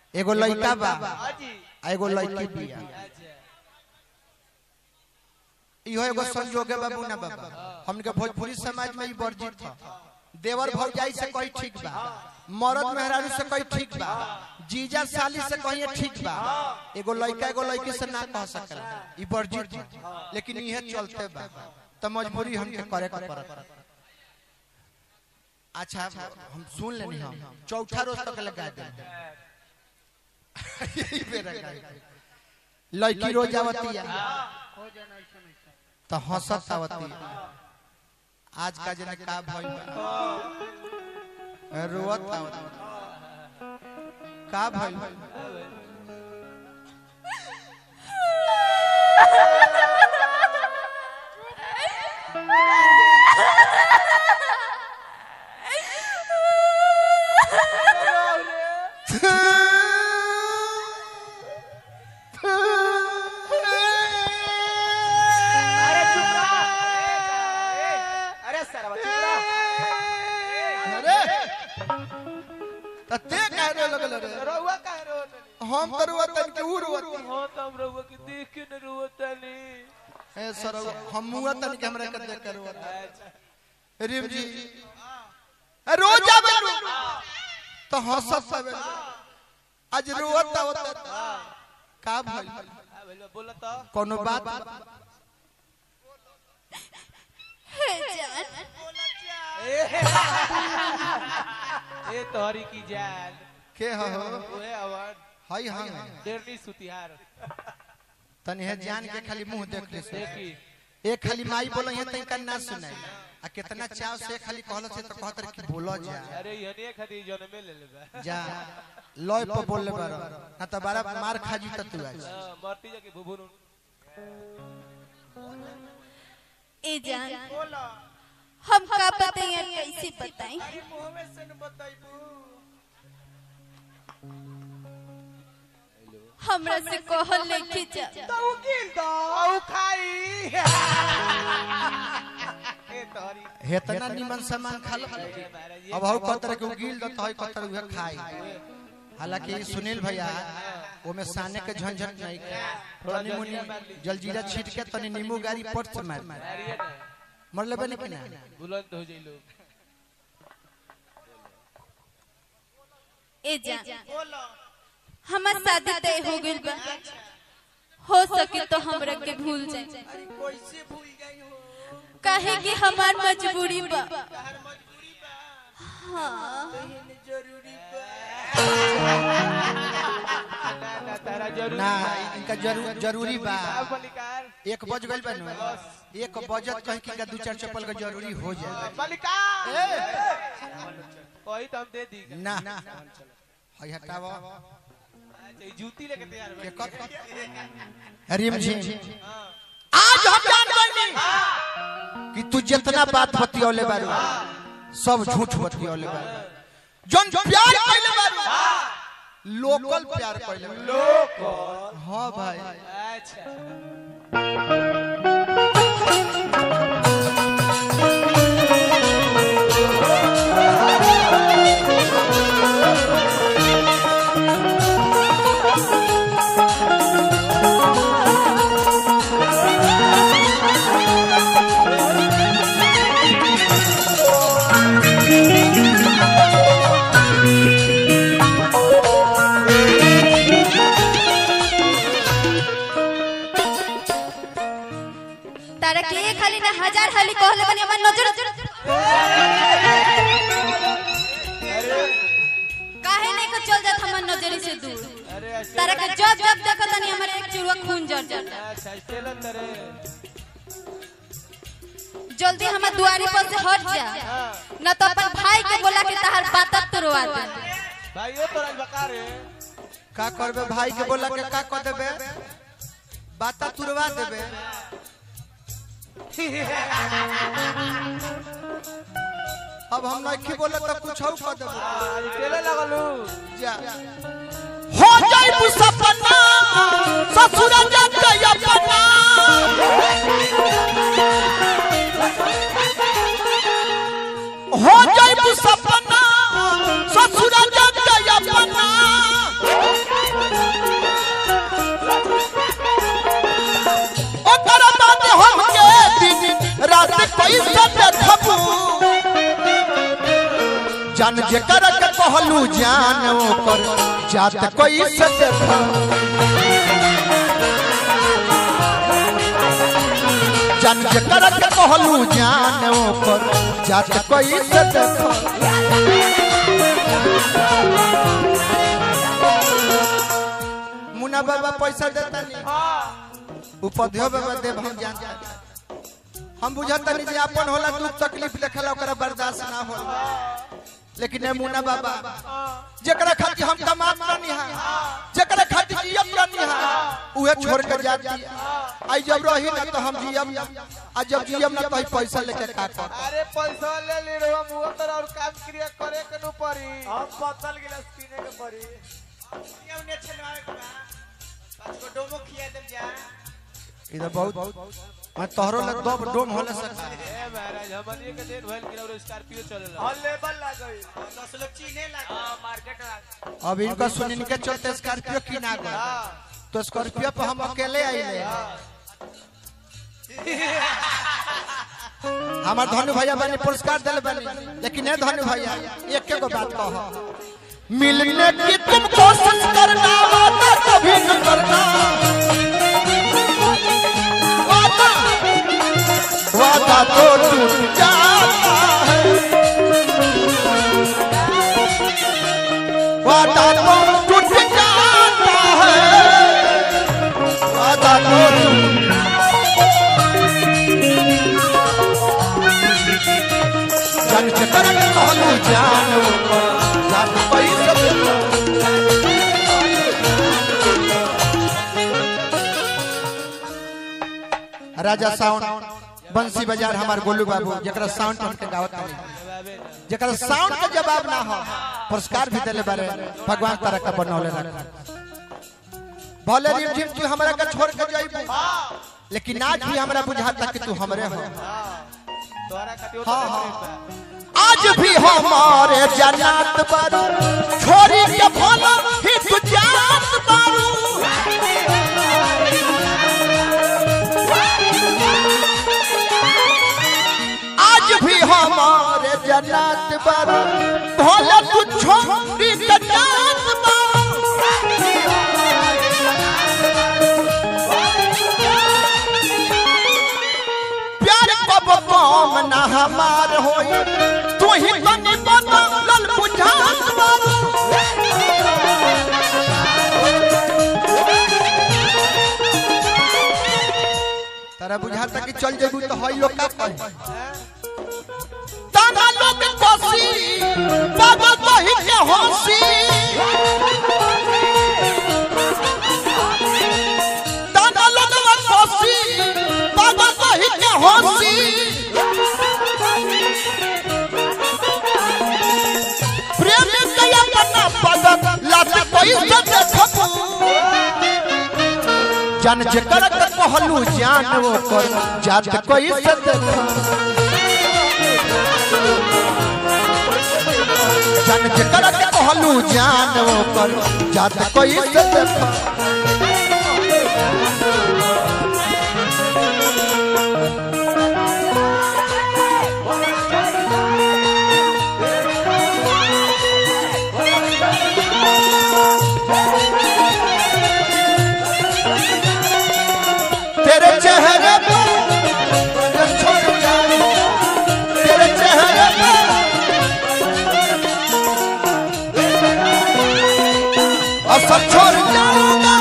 एगो लड़का बा हाजी आ एगो लड़की बिया अच्छा इहो एगो संजोगे बाबू ना बाबा हमके भोजपुरी समाज में ई वर्जित था देवर भौजाई से कोई ठीक बा मरद मेहरारू से कोई ठीक बा जीजा साली से कहीं ठीक बा एगो लड़का एगो लड़की से ना कह सकला ई वर्जित बा लेकिन इहे चलते बा तो मजबूरी हमके करे के पड़त अच्छा हम सुन लेनी हम चौथा रोज तक लगा दे यही बेरा गाई। लड़की रोज आवतिया तो हंसत आवती आज का जने का भइल बा रोवत आवत का भइल अरे चुप रहा ए, अरे सरवा चुप रहा अरे त ते काहे लगल रे रहुआ काहे रोत हम तो रोवत के उ रोवत हो तो हम रहुआ के देख के न रोतनी ए सर हम मुआ तन के हमरा के देख के रोवत अच्छा रिम जी ए, रोज आवे रो तो हंसत आवे आज रोवत आवत का भइल आ भइल बोला तो कोनो बात हे जान ए ए तोहरी की जान के हो ओए अवार्ड हई हां डेरनी सुतिहार तनी है जान के खाली मुंह देख ले से देखी एक खाली माई बोल है तई का ना सुनाई आ कितना चाव से खाली कहल से तो कहत रहे कि बोलो जा अरे यने खाली जन्मे ले लेबा जा लॉय पर बोल ले बार ना तो बारा मार खाजी त तू आज हां मरती जाके भुभुन ए जान बोला हम का बताई और कैसे बताई अरे मुंह में से न बताइबू हमरा से कहल लेके जा ताऊ गिल दो ताऊ खाई ए तोहरी हेतना निमन सामान खा लो महाराज अब हौ कतर के गिल द तोय कतर उहे खाई हालांकि सुनील भैया ओमे साने के झंझट नहीं तनी मुनी जलजीरा छीट के तनी नींबू गारी पट से मार अरे ना मर लेबे नहीं कि ना बुलंद हो जाई लोग ए जान बोला हमार शादी तय हो गइल बा हो सके तो हमरा के भूल जाए अरे कैसे भूल गई हो काहे कि हमार मजबूरी बा तहर मजबूरी बा हाँ कहने जरूरी बा ना ना तारा जरूरी ना बा। इनका जरूर जरूरी बा अब मलिकार एक बज गइल बा नु एक बजत कहीं कि इनका दू चार चप्पल का जरूरी हो जाए मलिकार कोई तो हम दे दी ना हई हटावा अच्छा, ई जूती लेके तैयार के हो कर रिम जी आज हम जान गइनी कि तू जितना बात बतियौले बारू सब झूठ बतियौले बारू जन प्यार कइले बारू लोकल प्यार कइले बारू लोग हां भाई अच्छा तारा के एक हाली ना हजार हाली कहले बनी हमार नजर काहे नहीं को चल जात हमार नजर से दूर अरे अच्छा तारा के जब जब देखत तनी हमारे एक चुरुआ खून जर जाता अच्छा चलो तरे जल्दी हमार दुआरी पर से हट जा न तो अपन भाई के बोला के तहार बातत तुरवा दे भाइयों तो राज बकार है का करबे भाई के बोला के का कर देबे बाता तुरवा देबे अब हम नहीं बोले तो कुछ और कर देबे आज टेले लगलू जा हो जाई सपना ससुर जग अपना हो जाई सपना ससुर जग अपना जान जेकर के कहलू जान ओकर जात कोई से देखा जान जेकर के कहलू जान ओकर जात कोई से देखा मुन्ना बाबा पैसा देता नहीं उपध्यो बाबा देव हम जानता हम बुझता नहीं जे अपन होला दुख तकलीफ देखला ओकरा बर्दाश्त ना होला लेकिन ए मुन्ना बाबा जेकरा खातिर हम कमात रहनी हा जेकरा खातिर जियत रहनी हा उहे छोड़ के जा दिया आई जब रही ना तो हम जियम आ जब जियम ना तो ही पैसा लेके का कर अरे पैसा ले ली रे मुंह तर और काम क्रिया करे के नु पड़ी हम बदल गिलास पीने के पड़ी ये उन्हें चलवावे के बा पाँच को डोमो खिया देम जा इधर बहुत मैं तोहरो ले दो डोम होले सका ए महाराज हमनी के दिन भइल कि और स्कॉर्पियो चलेला हां लेवल लाग गई दस लोग चीने लगा हां मार्केट लाग अब इनका सुनिन के चलते स्कॉर्पियो की ना गए तो स्कॉर्पियो पे हम अकेले आइले हमार धनु भैया बने पुरस्कार दिले बने लेकिन ए धनु भैया एक एक बात कहो मिलने की तुम कोशिश करना वादा कभी न करना वादा वादा तो टूट जाता है वादा तो टूट जाता है वादा तो टूट जन चकर कहलू जानो जान पैसा राजा साउंड बंसी बाजार हमार गोलू बाबू जकरा साउंड हमके गावत नहीं जकरा साउंड का जवाब ना हो पुरस्कार भी देले बारे भगवान तरह का बनौले रख भले रिम झिम तू हमरा का छोड़ के जाइबू लेकिन आज भी हमरा बुझाता कि तू हमरे हो तोरा खातिर हाँ, हाँ। आज भी हमारे जन्नत बारू छोरी के भला ही तू जात बारू आज भी हमारे जन्नत बारू भला तू छोरी के जात बारू प्यार कब कम ना हमार होई तू ही तनी बदलल बुझात बारू तारा बुझाता कि चल जेबू तो हई लोग का कहे ताना लोग कोसी बाबा कही के हंसी ताना लोग कोसी बाबा कही के हंसी प्रेम कया करना पगत लात कोई से देखबू जन जेकर के कहलू जान वो कर जात कोई से देखा जन जेकर के कहलू जान वो कर जात कोई से देखा तेरे चेहरे पर नजर छोड़ जाऊं तेरे चेहरे पर असर छोड़ जाऊंगा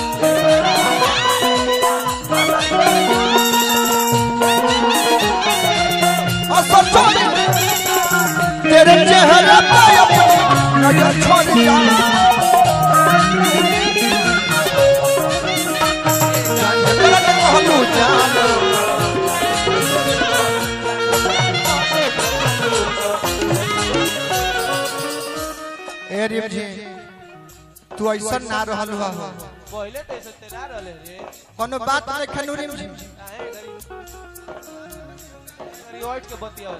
असर छोड़ तेरे चेहरे पर अपनी नजर छोड़ जाऊंगा कहलू जानो ए रिम जी तू ऐसा ना रहल हुआ हो पहले तो ऐसे तेरा रहले रे कोनो बात नहीं खनू रिम जी काहे गरी गरी वाइट के बतिया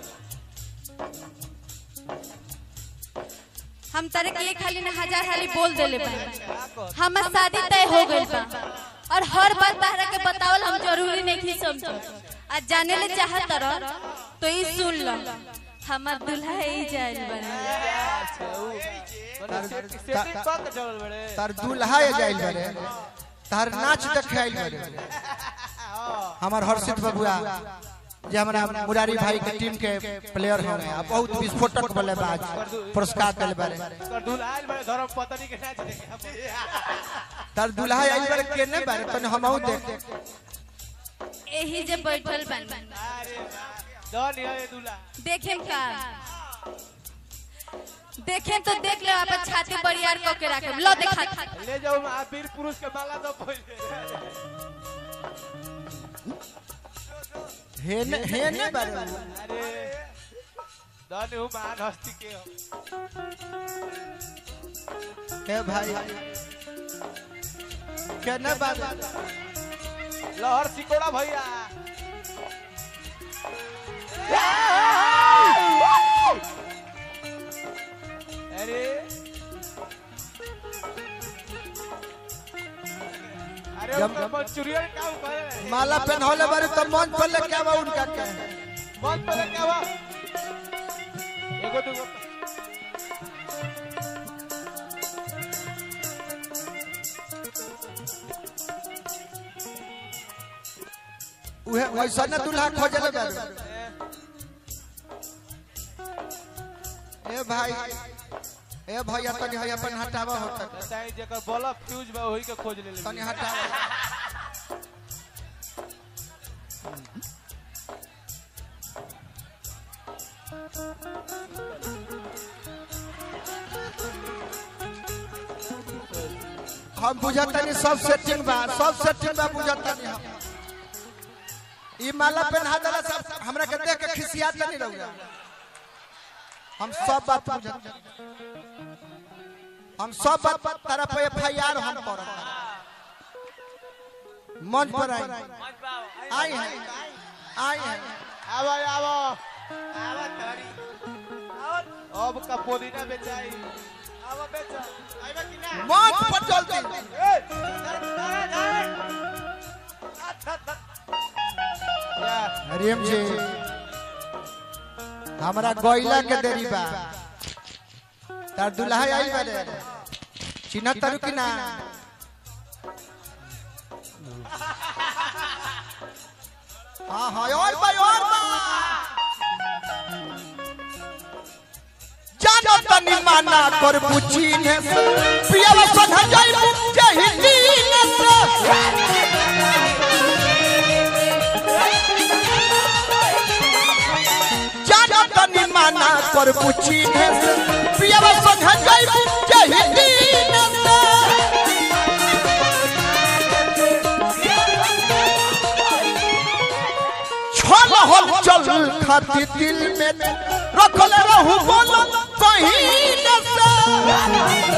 हम तारे के खाली ना हजार हाली बोल देले बा क्या कर हमार शादी तय हो गइल बा और हर बात तारा के बतावल हम जरूरी नहीं थी समझ आज जाने ले चाहत रह तो ई सुन ल हमार दुल्हा ही जाइल बने अच्छा ऊ मने सेट सेटिंग क के चलल बड़े तार दूल्हा ये जाइल बरे तार नाच देखे आइल बरे हमार हर्षित बबुआ जे हमारा मुरारी भाई के टीम के प्लेयर हैं आ बहुत विस्फोटक बल्लेबाज पुरस्कार दिल बारे कर दुलाल बड़े धर्म पत्नी के नाच देखे तार दूल्हा आइल बारे केने बारे तने हमहू देख यही जे बैठल बन अरे वाह दन ये दूल्हा देखें का देखें तो देख ले अपन छाती बड़ियार क के रखे लो देखा ले जाओ आ वीर पुरुष के माला दो पहले हेने हेने बारे अरे दन हूँ मान हस्ती के हो के भाई केने बारे लहर सिकोड़ा भैया अरे अरे जब- जब मंचूरियन काम करे माला पहनौले बारे तो मन पर ले क्या बा उनका के मन पे क्या हुआ एगो दूगो उहे वैसा न दूल्हा खोजले बारे ए भाई ए भैया तनी है अपन हटावा होता बताई जेकर बल्ब फ्यूज बा वही के खोज ले तनी ले हटावा हम बुझतनी सब सेटिंग बा सब सेटिंग बा बुझतनी हम ई माला पहना देला सब हमरा के देख के खिसियात नहीं रहूगा हम सब बात बुझत हम सब बात तारा पे एफआईआर हम करब मंच पर आई आई है आई है आवो आवो आवा तोरी अब का पुदीना बेचाई आवो बेचा आइबा कि ना मंच पर चलती ए या हरियम जी हमरा गोइला के देरी बा तार दुल्हा आई बारे चिन्ह तरु कि ना हाँ हाँ और बा और बा जानो तनी माना कर बुची ने पिया सध जाई जही दीन से जानो तनी माना कर बुची ने पिया सध जाई जही दीन से छल हल चल खाती दिल में रखल रहू बोल कहीं न से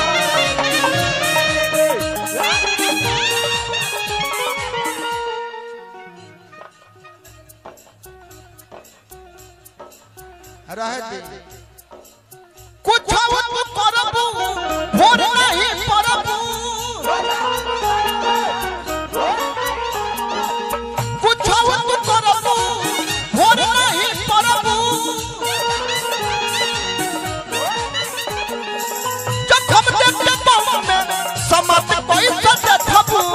रहे दे कुछ करबू भोर नहीं परबू कुछ करबू भोर नहीं परबू जखम देखे बाबू में समत पैसा देखबू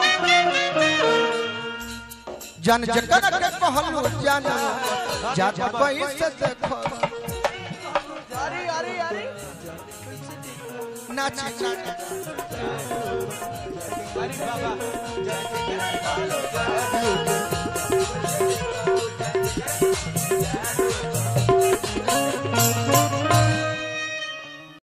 जन जकन के कहलू जन जात पैसा देखो अरे अरे अरे नाच नाच अरे बाबा